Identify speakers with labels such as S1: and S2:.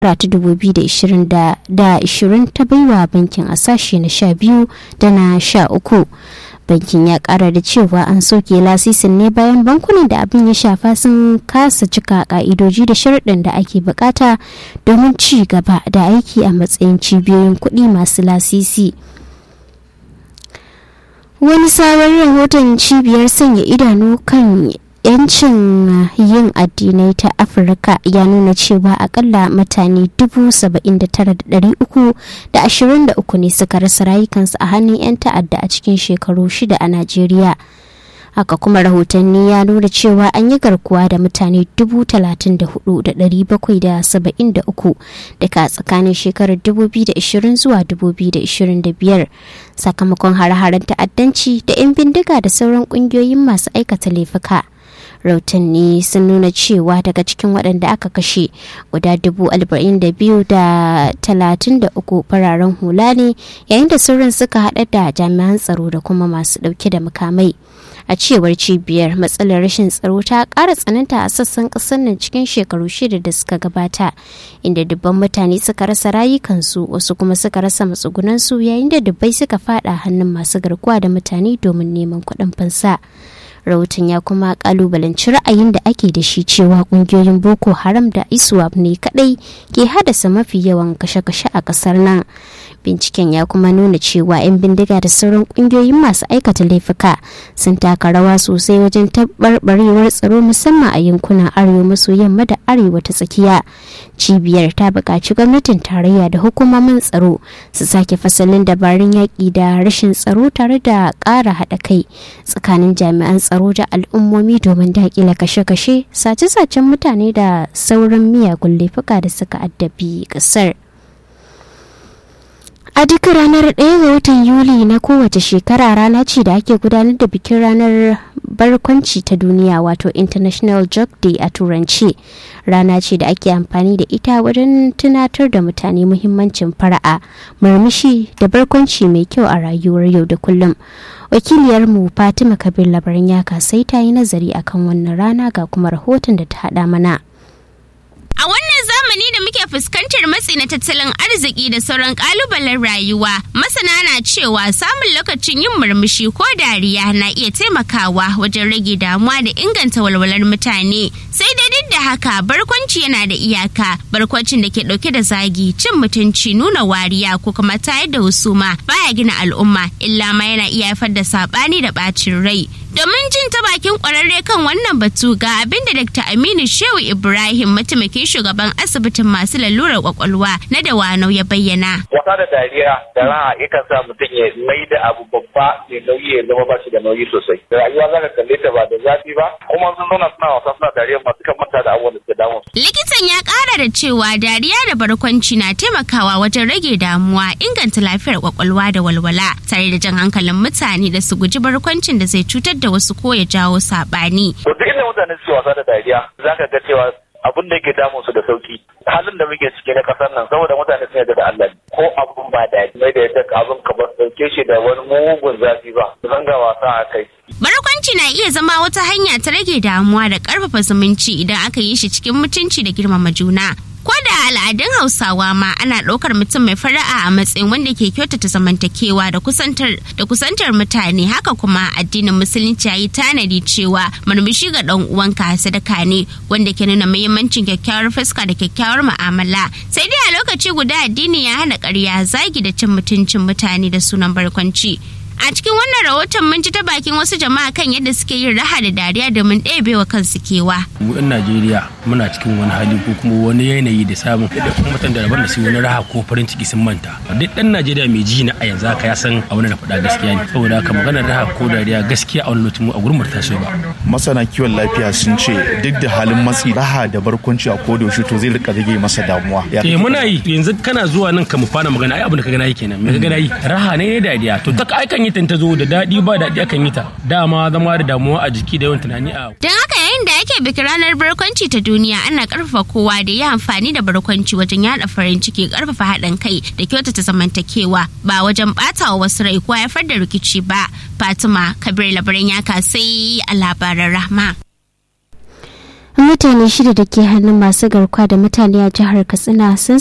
S1: ta 2020 ta baiwa bankin a sashe na 12 da na 13 bankin ya kara da cewa an soke lasisin ne bayan bankunan da abin ya shafa sun kasa cika ka'idoji da sharuɗin da ake bukata domin ci gaba da aiki a matsayin cibiyoyin kuɗi masu lasisi wani sabon rahoton cibiyar sanya idanu kan yancin yin addinai ta afirka ya nuna cewa akalla mutane 79,323 ne suka rasa rayukansu a hannun 'yan ta'adda a cikin shekaru shida a najeriya haka kuma rahotanni ya nuna cewa an yi garkuwa da mutane 34,773 daga tsakanin shekarar 2020 zuwa 2025 sakamakon hare-haren ta'addanci da 'yan bindiga da sauran kungiyoyin masu aikata laifuka. rautanni sun nuna cewa daga cikin waɗanda aka kashe guda dubu arba'in da biyu da talatin da uku fararen hula ne yayin da sauran suka haɗa da jami'an tsaro da kuma masu ɗauke da makamai a cewar cibiyar matsalar rashin tsaro ta ƙara tsananta a sassan ƙasar nan cikin shekaru shida da suka gabata inda dubban mutane suka rasa rayukansu wasu kuma suka rasa matsugunansu yayin da dubbai suka fada hannun masu garkuwa da mutane domin neman kuɗin fansa. rahoton ya kuma kalubalanci ra'ayin da ake da shi cewa kungiyoyin boko haram da iswap ne kadai ke haddasa mafi yawan kashe-kashe a kasar nan binciken ya kuma nuna cewa 'yan bindiga da sauran kungiyoyin masu aikata laifuka sun taka rawa sosai wajen taɓarɓarewar tsaro musamman a yankunan arewa maso yamma da arewa ta tsakiya cibiyar ta buƙaci gwamnatin tarayya da hukumomin tsaro su sake fasalin dabarun yaƙi da rashin tsaro tare da ƙara haɗa kai tsakanin jami'an tsaro da al'ummomi domin daƙile kashe-kashe sace-sacen mutane da sauran miyagun laifuka da suka addabi ƙasar. A duk ranar 1 ga watan Yuli na kowace shekara rana ce da ake gudanar da bikin ranar barkwanci ta duniya wato International Joke Day a Turanci. Rana ce da ake amfani da ita wajen tunatar da mutane muhimmancin fara'a, murmushi da barkwanci mai kyau a rayuwar yau da kullum. Wakiliyarmu Fatima Kabir labarin ya kasai ta yi nazari akan wannan rana ga kuma rahoton da ta haɗa mana.
S2: A wannan zamani da muke fuskantar matsi na tattalin arziki da sauran kalubalen rayuwa, masana na cewa samun lokacin yin murmushi ko dariya na iya taimakawa wajen rage damuwa da inganta walwalar mutane. Sai dai duk da haka barkwanci yana da iyaka, barkwancin da ke dauke da zagi, cin mutunci, nuna wariya ko kuma tayar da husuma baya gina al'umma, illa ma yana iya haifar da sabani da bacin rai. Domin jin ta bakin kwararre kan wannan batu ga abin da Dr. Aminu Shehu Ibrahim mataimakin shugaban asibitin masu lalurar kwakwalwa na Dawanau ya bayyana.
S3: Wasa da dariya da raha yakan sa mutum ya mai da abu babba mai nauyi ya zama ba shi da nauyi sosai. Rayuwa za ka kalle ta ba da zafi ba kuma sun zauna suna wasa suna dariya masu kan manta da abubuwan da suke damu.
S2: Likitan ya kara da cewa dariya da barkwanci na taimakawa wajen rage damuwa inganta lafiyar kwakwalwa da walwala tare da jan hankalin mutane da su guji barkwancin da zai cutar da wasu ko ya jawo saɓani.
S3: To duk inda mutane suke wasa da dariya za ka ga cewa abin da yake damun su da sauki halin da muke ciki na kasar nan saboda mutane sun yarda da Allah ko abun ba daɗi mai da yadda abin ka ba dauke shi da wani mugun zafi ba zanga wasa a kai
S2: Barkwanci na iya zama wata hanya ta rage damuwa da ƙarfafa zumunci idan aka yi shi cikin mutunci da girmama juna. Ko da al'adun Hausawa ma ana ɗaukar mutum mai fara'a a matsayin wanda ke kyautata zamantakewa da kusantar da kusantar mutane haka kuma addinin musulunci ya yi tanadi cewa murmushi ga ɗan uwanka sadaka ne wanda ke nuna muhimmancin kyakkyawar fuska da kyakkyawar mu'amala sai dai a lokaci guda addini ya hana ƙarya zagi da cin mutuncin mutane da sunan barkwanci. A cikin wannan rahoton mun ji ta bakin wasu jama'a kan yadda suke yin raha da dariya domin ɗebe wa kansu kewa.
S4: Mu 'yan Najeriya muna cikin wani hali ko kuma wani yanayi da samun da kuma mutan da rabar da su wani raha ko farin ciki sun manta. Duk ɗan Najeriya mai ji na a yanzu haka ya san a wani da faɗa gaskiya ne. Saboda haka maganar raha ko dariya gaskiya a wani lokacin mu a gurin mu ta so ba.
S5: Masana kiwon lafiya sun ce duk da halin matsi raha da barkwanci a koda yaushe to zai rika rage masa damuwa.
S4: Eh muna yi yanzu kana zuwa nan ka mu fara magana ai abin da ka gana yi kenan. Me ka gana yi? Raha ne ne dariya to ta aikan yi ta zo da daɗi ba daɗi akan yi ta dama zama da damuwa a jiki da yawan tunani a
S2: Don haka yayin da ake bikin ranar barkwanci ta duniya ana karfafa kowa da ya amfani da barkwanci wajen yada farin ciki karfafa haɗin kai da kyautata zamantakewa ba wajen ɓata wa wasu rai ko haifar da rikici ba Fatima Kabir labaran ya kasai a labaran rahma.
S1: mutane shida da ke hannun masu garkuwa da mutane a jihar katsina sun